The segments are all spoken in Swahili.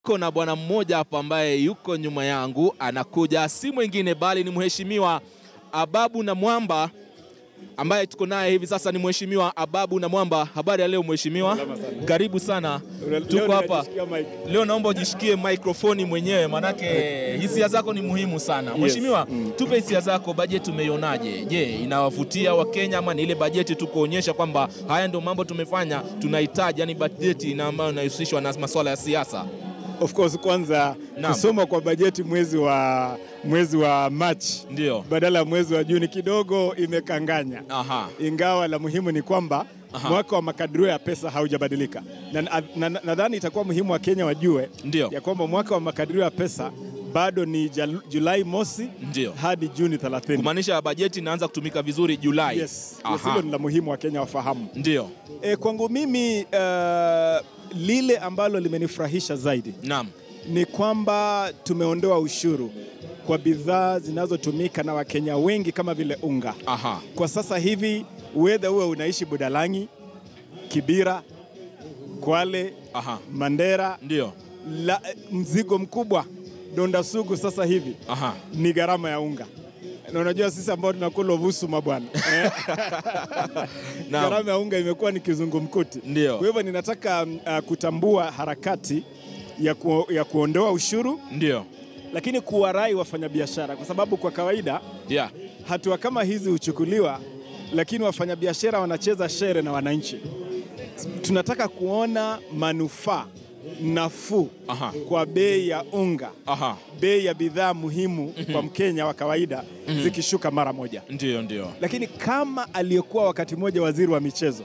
Niko na bwana mmoja hapa ambaye yuko nyuma yangu, anakuja si mwingine bali ni mheshimiwa Ababu na Mwamba ambaye tuko naye hivi sasa. Ni mheshimiwa Ababu na Mwamba. Habari ya leo mheshimiwa, karibu sana. Tuko hapa leo, naomba ujishikie mikrofoni mwenyewe, manake hisia zako ni muhimu sana mheshimiwa. Tupe hisia zako, bajeti umeionaje? Je, inawavutia Wakenya ama ni ile bajeti tu kuonyesha kwamba haya ndio mambo tumefanya tunahitaji, yani bajeti ina ambayo inahusishwa na masuala ya siasa? Of course kwanza Naam. kusoma kwa bajeti mwezi wa mwezi wa Machi Ndio. badala ya mwezi wa Juni kidogo imekanganya, Aha. ingawa la muhimu ni kwamba Aha. mwaka wa makadirio ya pesa haujabadilika, na nadhani na, na, nadhani itakuwa muhimu wa Kenya wajue Ndio. ya kwamba mwaka wa makadirio ya pesa bado ni Jal- Julai mosi Ndio. hadi Juni 30. Kumaanisha bajeti inaanza kutumika vizuri Julai. Yes, yes, Aha. hilo ni la muhimu wa Kenya wafahamu. Ndio. E, kwangu mimi uh, lile ambalo limenifurahisha zaidi Naam. ni kwamba tumeondoa ushuru kwa bidhaa zinazotumika na Wakenya wengi kama vile unga. Aha. Kwa sasa hivi wedha uwe unaishi Budalangi, Kibira, Kwale, Aha. Mandera, Ndio. la, mzigo mkubwa donda sugu sasa hivi Aha. ni gharama ya unga, na unajua sisi ambao tunakula vusuma bwana eh, Naam. gharama ya unga imekuwa ni kizungumkuti. Ndio. Kwa hivyo ninataka mm, uh, kutambua harakati ya, ku, ya kuondoa ushuru Ndio. lakini kuwarai wafanyabiashara, kwa sababu kwa kawaida Yeah. hatua kama hizi huchukuliwa, lakini wafanyabiashara wanacheza shere na wananchi. Tunataka kuona manufaa nafuu Aha. kwa bei ya unga, Aha. bei ya bidhaa muhimu kwa Mkenya wa kawaida zikishuka mara moja. Ndio, ndio. Lakini kama aliyekuwa wakati mmoja waziri wa michezo,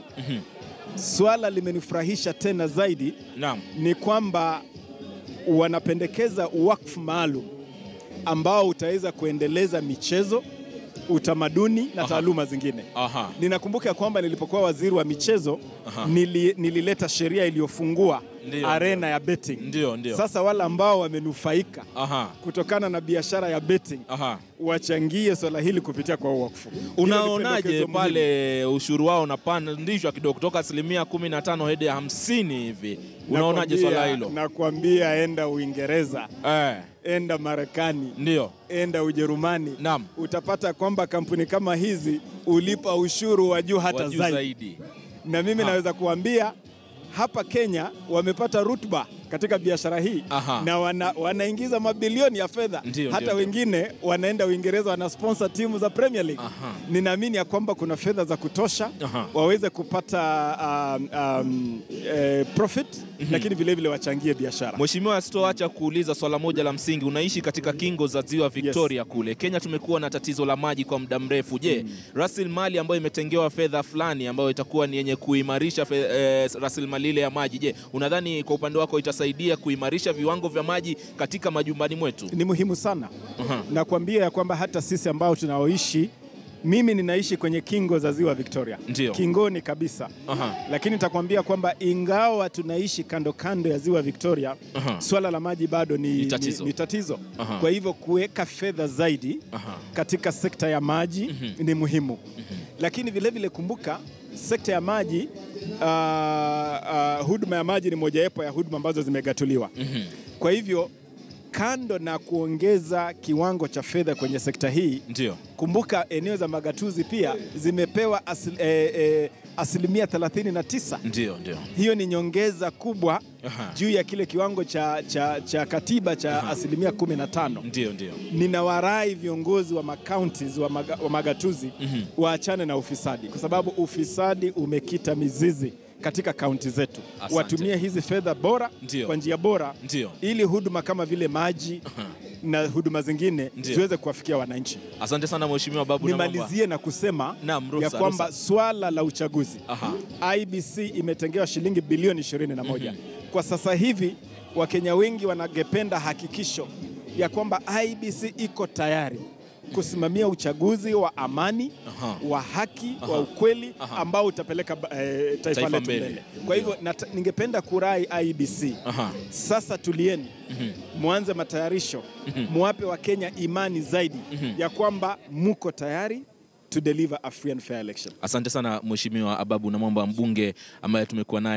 swala limenifurahisha tena zaidi Naam. ni kwamba wanapendekeza wakfu maalum ambao utaweza kuendeleza michezo, utamaduni na Aha. taaluma zingine. Aha. Ninakumbuka kwamba nilipokuwa waziri wa michezo Aha. nili, nilileta sheria iliyofungua Ndio, arena ya betting. Ndio, ndio. Sasa wale ambao wamenufaika Aha. kutokana na biashara ya betting Aha. wachangie swala hili kupitia kwa wakfu. Hilo ni Unaonaje pendekezo muhimu. pale ushuru wao unapandishwa kidogo kutoka asilimia 15 hadi ya 50 hivi? Unaonaje Nakwambia- swala hilo? Nakwambia enda Uingereza, Eh, enda Marekani, ndio. enda Ujerumani, Naam. utapata kwamba kampuni kama hizi ulipa ushuru wa juu hata Wa juu zaidi. zaidi. Na mimi Ha. naweza kuambia hapa Kenya wamepata rutuba katika biashara hii Aha. na wana, wanaingiza mabilioni ya fedha. Ndio, Hata ndio, wengine wanaenda Uingereza wana sponsor timu za Premier League. Aha. Ninaamini ya kwamba kuna fedha za kutosha Aha. waweze kupata um, um, eh, profit lakini vile vile wachangie biashara. Mheshimiwa, sitoacha kuuliza swala moja la msingi. Unaishi katika kingo za ziwa Victoria kule Kenya. Tumekuwa na tatizo la maji kwa muda mrefu. Je, rasilimali ambayo imetengewa fedha fulani ambayo itakuwa ni yenye kuimarisha fe, eh, rasilimali ile ya maji, je, unadhani kwa upande wako itasaidia kuimarisha viwango vya maji katika majumbani mwetu? Ni muhimu sana Aha. na kuambia ya kwamba hata sisi ambao tunaoishi, mimi ninaishi kwenye kingo za ziwa Victoria, Ndio. kingoni kabisa. Aha. Lakini nitakwambia kwamba ingawa tunaishi kando kando ya ziwa Victoria, Aha. swala la maji bado ni, Ni tatizo. ni, ni tatizo. Aha. Kwa hivyo kuweka fedha zaidi Aha. katika sekta ya maji ni muhimu, lakini vile vile kumbuka sekta ya maji uh, uh, huduma ya maji ni mojawapo ya huduma ambazo zimegatuliwa. Kwa hivyo kando na kuongeza kiwango cha fedha kwenye sekta hii, Ndio. kumbuka eneo za magatuzi pia zimepewa asil, eh, eh, asilimia 39. Ndio, ndio. Hiyo ni nyongeza kubwa Aha. juu ya kile kiwango cha, cha, cha katiba cha asilimia 15. Ndio, ndio. Ninawarai viongozi wa makauntis wa, maga, wa magatuzi waachane na ufisadi, kwa sababu ufisadi umekita mizizi katika kaunti zetu. Asante. Watumie hizi fedha bora Ndio. kwa njia bora Ndio. ili huduma kama vile maji na huduma zingine Ndio. ziweze kuwafikia wananchi. Asante sana Mheshimiwa Babu na Mwamba. Nimalizie na kusema Naam, ruhusa, ya kwamba ruhusa. swala la uchaguzi Aha. IBC imetengewa shilingi bilioni 21. Kwa sasa hivi Wakenya wengi wanagependa hakikisho ya kwamba IBC iko tayari kusimamia uchaguzi wa amani Aha. wa haki Aha. wa ukweli Aha. ambao utapeleka eh, taifa, Taifa letu mbele. mbele. Kwa hivyo nata- ningependa kurai IBC Aha. sasa tulieni, mwanze matayarisho, muwape Wakenya imani zaidi ya kwamba muko tayari to deliver a free and fair election. Asante sana Mheshimiwa Ababu na Mwamba, mbunge ambaye tumekuwa naye